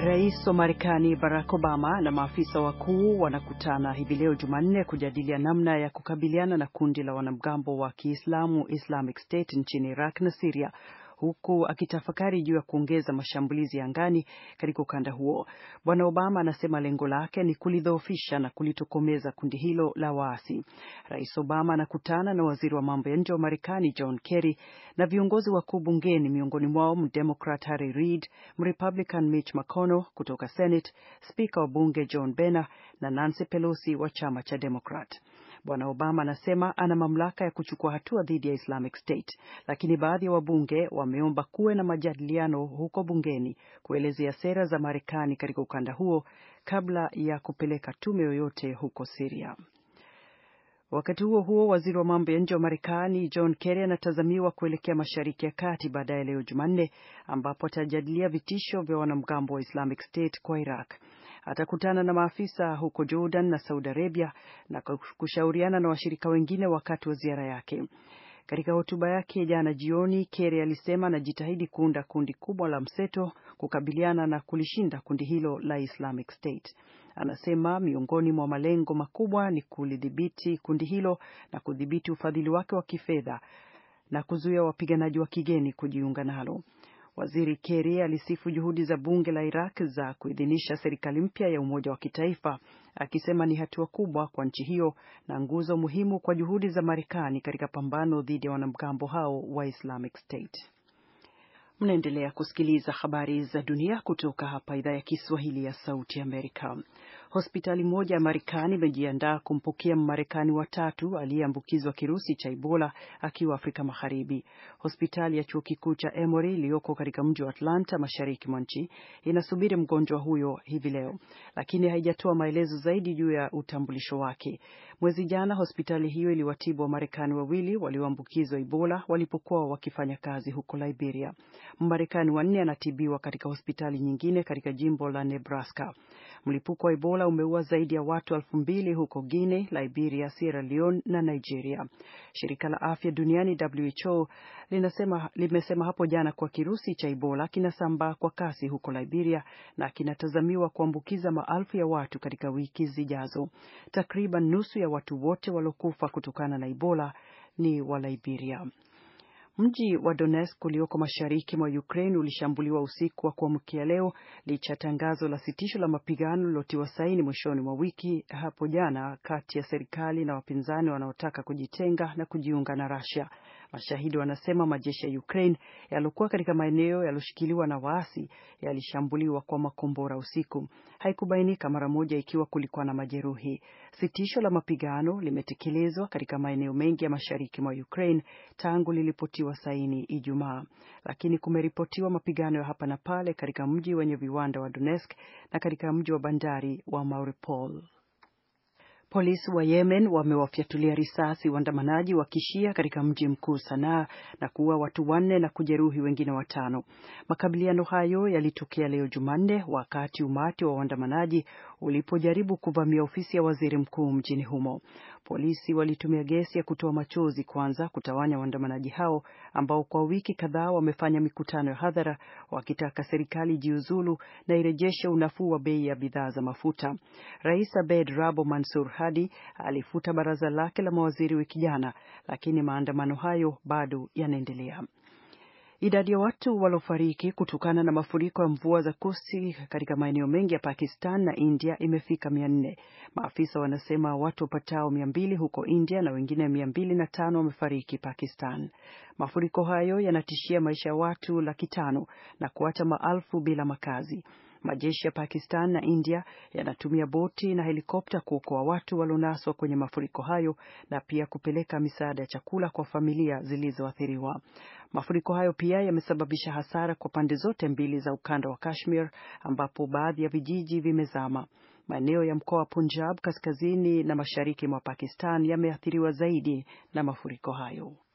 Rais wa Marekani Barack Obama na maafisa wakuu wanakutana hivi leo Jumanne kujadilia namna ya kukabiliana na kundi la wanamgambo wa Kiislamu Islamic State nchini Iraq na Syria huku akitafakari juu ya kuongeza mashambulizi ya angani katika ukanda huo. Bwana Obama anasema lengo lake ni kulidhoofisha na kulitokomeza kundi hilo la waasi. Rais Obama anakutana na waziri wa mambo ya nje wa Marekani John Kerry na viongozi wakuu bungeni, miongoni mwao Mdemokrat Harry Reid, Mrepublican Mitch McConnell kutoka Senate, spika wa bunge John Boehner na Nancy Pelosi wa chama cha Democrat. Bwana Obama anasema ana mamlaka ya kuchukua hatua dhidi ya Islamic State, lakini baadhi ya wabunge wameomba kuwe na majadiliano huko bungeni kuelezea sera za Marekani katika ukanda huo kabla ya kupeleka tume yoyote huko Syria. Wakati huo huo, waziri wa mambo ya nje wa Marekani John Kerry anatazamiwa kuelekea Mashariki ya Kati baadaye leo Jumanne, ambapo atajadilia vitisho vya wanamgambo wa Islamic State kwa Iraq. Atakutana na maafisa huko Jordan na Saudi Arabia na kushauriana na washirika wengine wakati wa ziara yake. Katika hotuba yake jana jioni, Kerry alisema anajitahidi kuunda kundi kubwa la mseto kukabiliana na kulishinda kundi hilo la Islamic State. Anasema miongoni mwa malengo makubwa ni kulidhibiti kundi hilo na kudhibiti ufadhili wake wa kifedha na kuzuia wapiganaji wa kigeni kujiunga nalo. Waziri Kerry alisifu juhudi za bunge la Iraq za kuidhinisha serikali mpya ya umoja wa kitaifa, akisema ni hatua kubwa kwa nchi hiyo na nguzo muhimu kwa juhudi za Marekani katika pambano dhidi ya wanamgambo hao wa Islamic State. Mnaendelea kusikiliza habari za dunia kutoka hapa idhaa ya Kiswahili ya Sauti Amerika. Hospitali moja ya Marekani imejiandaa kumpokea Mmarekani watatu aliyeambukizwa kirusi cha Ebola akiwa Afrika Magharibi. Hospitali ya chuo kikuu cha Emory iliyoko katika mji wa Atlanta, mashariki mwa nchi, inasubiri mgonjwa huyo hivi leo, lakini haijatoa maelezo zaidi juu ya utambulisho wake. Mwezi jana, hospitali hiyo iliwatibu Wamarekani wawili walioambukizwa Ebola walipokuwa wakifanya kazi huko Liberia. Mmarekani wanne anatibiwa katika hospitali nyingine katika jimbo la Nebraska. Mlipuko wa Ebola umeua zaidi ya watu elfu mbili huko Guinea, Liberia, Sierra Leone na Nigeria. Shirika la Afya Duniani WHO linasema, limesema hapo jana kuwa kirusi cha Ebola kinasambaa kwa kasi huko Liberia na kinatazamiwa kuambukiza maelfu ya watu katika wiki zijazo. Takriban nusu ya watu wote waliokufa kutokana na Ebola ni wa Liberia. Mji wa Donetsk ulioko mashariki mwa Ukraine ulishambuliwa usiku wa kuamkia leo licha ya tangazo la sitisho la mapigano lililotiwa saini mwishoni mwa wiki hapo jana kati ya serikali na wapinzani wanaotaka kujitenga na kujiunga na Russia. Mashahidi wanasema majeshi ya Ukraine yaliokuwa katika maeneo yaliyoshikiliwa na waasi yalishambuliwa kwa makombora usiku. Haikubainika mara moja ikiwa kulikuwa na majeruhi. Sitisho la mapigano limetekelezwa katika maeneo mengi ya mashariki mwa Ukraine tangu lilipotiwa saini Ijumaa, lakini kumeripotiwa mapigano ya hapa na pale katika mji wenye viwanda wa Donetsk na katika mji wa bandari wa Mariupol. Polisi wa Yemen wamewafyatulia risasi waandamanaji wa kishia katika mji mkuu Sanaa na kuua watu wanne na kujeruhi wengine watano. Makabiliano hayo yalitokea leo Jumanne wakati umati wa waandamanaji ulipojaribu kuvamia ofisi ya waziri mkuu mjini humo. Polisi walitumia gesi ya kutoa machozi kwanza kutawanya waandamanaji hao ambao kwa wiki kadhaa wamefanya mikutano ya hadhara wakitaka serikali jiuzulu na irejeshe unafuu wa bei ya bidhaa za mafuta. Rais Abed Rabo Mansur Hadi alifuta baraza lake la mawaziri wiki jana, lakini maandamano hayo bado yanaendelea. Idadi ya watu waliofariki kutokana na mafuriko ya mvua za kusi katika maeneo mengi ya Pakistan na India imefika mia nne. Maafisa wanasema watu wapatao mia mbili huko India na wengine mia mbili na tano wamefariki Pakistan. Mafuriko hayo yanatishia maisha ya watu laki tano na kuacha maelfu bila makazi. Majeshi ya Pakistan na India yanatumia boti na helikopta kuokoa watu walionaswa kwenye mafuriko hayo na pia kupeleka misaada ya chakula kwa familia zilizoathiriwa. Mafuriko hayo pia yamesababisha hasara kwa pande zote mbili za ukanda wa Kashmir ambapo baadhi ya vijiji vimezama. Maeneo ya mkoa wa Punjab kaskazini na mashariki mwa Pakistan yameathiriwa zaidi na mafuriko hayo.